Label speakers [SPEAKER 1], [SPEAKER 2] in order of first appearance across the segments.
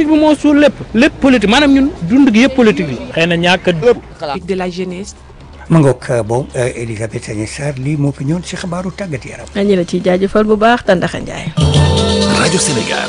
[SPEAKER 1] politique bi moo suul lépp lépp politique maanaam ñun dund gi yëpp politique bi xëy na ñàkk
[SPEAKER 2] de la jeunesse.
[SPEAKER 3] ma ngoog boobu Elisabeth Sagné Sarr lii moo fi ñëwoon si xabaaru tàggat yaram.
[SPEAKER 4] ñu la ciy jaajëfal bu baax Tandaxa Ndiaye.
[SPEAKER 5] rajo Sénégal.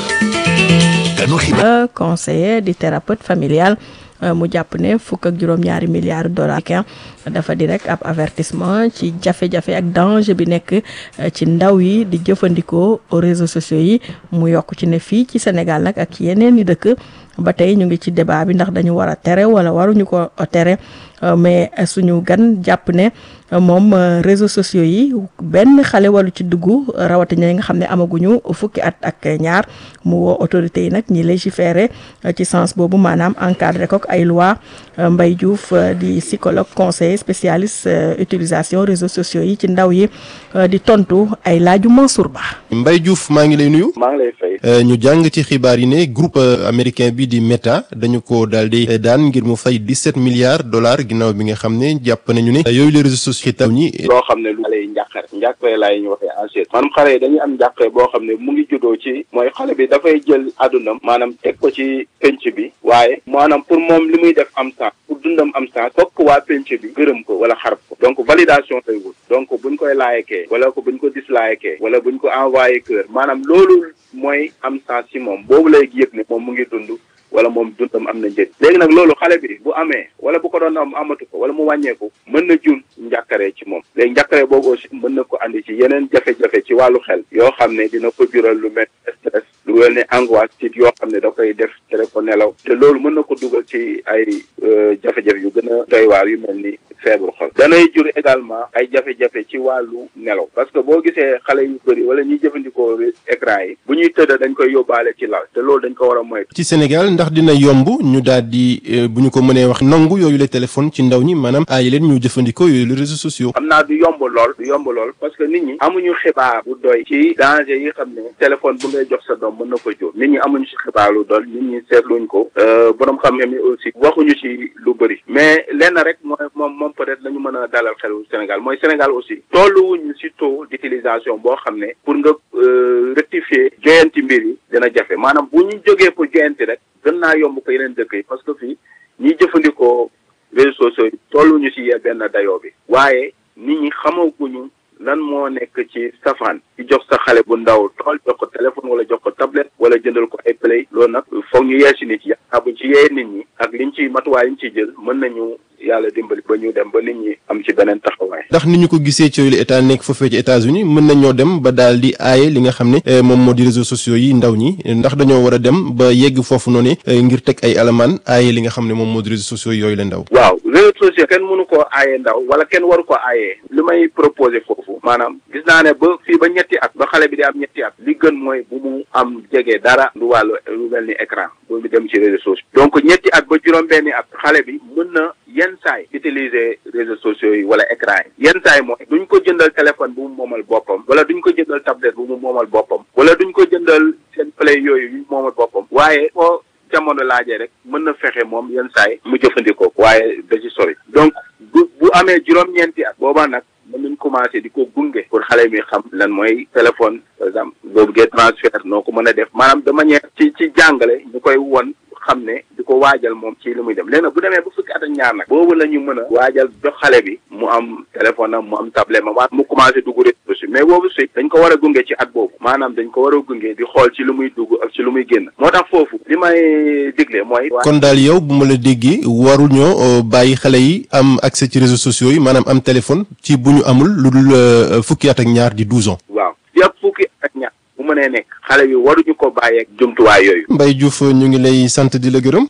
[SPEAKER 5] kanu xibaar.
[SPEAKER 4] conseiller di thérapeute familial mu jàpp ne fukk ak juróom-ñaari milliards dollars dafa di rek ab avertissement ci jafe-jafe ak danger bi nekk ci ndaw yi di jëfandikoo réseaux sociaux yi mu yokk ci ne fii ci Sénégal nag ak yeneen i dëkk ba tey ñu ngi ci débat bi ndax dañu war a tere wala waruñu ko tere mais suñu gan jàpp ne moom réseaux sociaux yi benn xale walu ci dugg rawatina ñi nga xam ne amaguñu fukki at ak ñaar mu woo autorités yi nag ñi légiférer ci sens boobu maanaam encadré ko ay loi Mbaye Diouf di psychologue conseiller spécialiste utilisation réseaux sociaux yi ci ndaw yi di tontu ay laaju Mansour Ba.
[SPEAKER 6] Mbaye Diouf maa ngi lay nuyu.
[SPEAKER 7] maa ngi lay fay.
[SPEAKER 6] ñu jàng ci xibaar yi ne groupe américain bi di Meta dañu ko daal di daan ngir mu fay 17 milliards dollars ginnaaw bi nga xam ne jàpp nañu ne yooyu les réseaux sociaux taw ñi.
[SPEAKER 7] loo xam ne lu xale yi njàqare njàqare laay ñu waxee enchère maanaam xale yi dañuy am njàqare boo xam ne mu ngi juddoo ci mooy xale bi dafay jël àddunam maanaam teg ko ci penc bi waaye maanaam pour moom li muy def am sens pour dundam am sens fokk waa penc bi gërëm ko wala xarab ko donc validation lay wut donc buñ koy laayekee wala ko buñ ko dislayekee wala buñ ko envoyé cœur maanaam loolu mooy am sens ci moom boobu lay yëg ne moom mu ngi dund wala moom dundam am na njëriñ léegi nag loolu xale bi bu amee wala bu ko doon am amatu ko wala mu wàññeeku mën na jur njàkkare ci moom léegi njàkkare boobu aussi mën na ko andi ci yeneen jafe-jafe ci wàllu xel yoo xam ne dina ko jural lu mel stress lu wel ne angoisse ci yoo xam ne da koy def tere ko nelaw te loolu mën na ko dugal ci ay jafe-jafe yu gën a doy waar yu mel ni feebaru xol danay jur également ay jafe-jafe ci wàllu nelaw parce que boo gisee xale yu bëri wala ñuy jëfandikoo écran yi bu ñuy tëdd dañ koy yóbbaale ci lal te loolu dañ ko war a moytu
[SPEAKER 6] ci Sénégal ndax dina yomb ñu daal di bu ñu ko mënee wax nangu yooyu le téléphone ci ndaw ñi maanaam aayi leen ñu jëfandikoo yooyu les réseaux sociaux.
[SPEAKER 7] xam naa du yomb lool du yomb lool parce que nit ñi amuñu xibaar bu doy ci danger yi xam ne téléphone bu ngay jox sa doom mën na ko jur nit ñi amuñu ci xibaar lu doy nit ñi seetluñ ko borom xam-xam yi aussi waxuñu ci lu bëri mais lenn rek mooy moom moom peut-être la ñu mën a dalal xelu Sénégal mooy Sénégal aussi tolluwuñu ci taux d'utilisation boo xam ne pour nga rectifier joyanti mbir yi dina jafe maanaam bu ñu jógee pour joyanti rek gën naa yomb ko yeneen dëkk yi parce que fii ñiy jëfandikoo réseaux sociaux yi tolluñu ci benn dayoo bi waaye nit ñi xamaguñu lan moo nekk ci safaan ci jox sa xale bu ndaw tool jox ko téléphone wala jox ko tablette wala jëndal ko ay play loolu nag foog ñu yee si nit yi ah buñ ci yee nit ñi ak liñ ci matuwaay liñ ciy jël mën nañu yàlla dimbali ba ñu dem ba nit ñi am ci beneen taxawaay.
[SPEAKER 6] ndax ni ñu ko gisee ci yooyu état nekk foofee ci États-Unis mën nañoo dem ba daal di aaye li nga xam ne moom moo di réseaux sociaux yi ndaw ñi ndax dañoo war a dem ba yegg foofu noonu ngir teg ay alamaan aaye li nga xam ne moom moo di réseaux sociaux yooyu la ndaw.
[SPEAKER 7] waaw réseaux sociaux kenn mënu koo aaye ndaw wala kenn waru ko aayee li may proposé foofu maanaam gis naa ne ba fii ba ñetti at ba xale bi di am ñetti at li gën mooy bu mu am jege dara lu wàllu lu mel ni écran bu mu dem ci réseaux sociaux donc ñetti at ba juróom-benni at xale bi mën na yenn saay utiliser réseaux sociaux yi wala écran yi yenn saay mooy duñ ko jëndal téléphone bu mu moomal boppam wala duñ ko jëndal tablette bu mu moomal boppam wala duñ ko jëndal seen play yooyu yu moomal boppam waaye foo jamono laajee rek mën na fexe moom yenn saay mu jëfandikoo waaye da ci sori donc bu bu amee juróom-ñeenti at boobaa nag mën nañ commencé di ko gunge pour xale mi xam lan mooy téléphone par exemple boo bëggee transfert noo ko mën a def maanaam de manière ci ci jàngale ñu koy won xam ne di ko waajal moom ci li muy dem léegi nag bu demee ba fukki at ak ñaar nag boobu la ñu mën a waajal jox xale bi mu am téléphone am mu am tablette ma mu commencé dugg réseau si mais boobu si dañ ko war a gunge ci at boobu maanaam dañ ko war a gunge di xool ci lu muy dugg ak ci lu muy génn moo tax foofu li may digle mooy
[SPEAKER 6] kon daal yow bu ma la déggee waruñoo bàyyi xale yi am accès ci réseaux sociaux yi maanaam am téléphone ci bu ñu amul lu dul fukki at ak ñaar di douze ans
[SPEAKER 7] waaw yëpp fukki at ak ñaar bu mënee nekk xale bi waruñu ko bàyyeeg jumtuwaay yooyu.
[SPEAKER 6] Mbaye Diouf ñu ngi lay sant di la gërëm.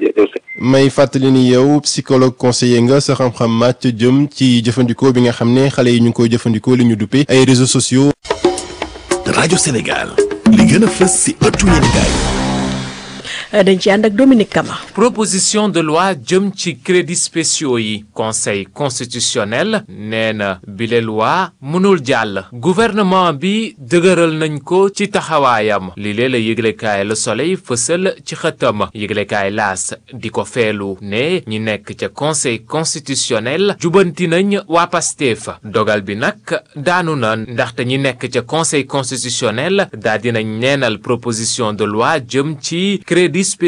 [SPEAKER 6] may fàttali ni yow psychologue conseiller nga sa xam-xam màcc jëm ci jëfandikoo bi nga xam ne xale yi ñu ngi koy jëfandikoo li ñu duppee ay réseaux sociaux.
[SPEAKER 5] rajo Sénégal li gën a fës si ëttu yéenekaay
[SPEAKER 4] dañ ci ànd ak Dominique Kama.
[SPEAKER 8] proposition de loi jëm ci crédits spéciaux yi conseil constitutionnel nee na bile loi mënul jàll gouvernement bi dëgëral nañ ko ci taxawaayam li lee la yëglekaay Le Soleil fësal ci xëtam yëglekaay laas di ko feelu ne ñi nekk ca conseil constitutionnel jubanti nañ waa Pastef dogal bi nag daanu na ndaxte ñi nekk ca conseil constitutionnel daa dinañ neenal proposition de loi jëm ci crédit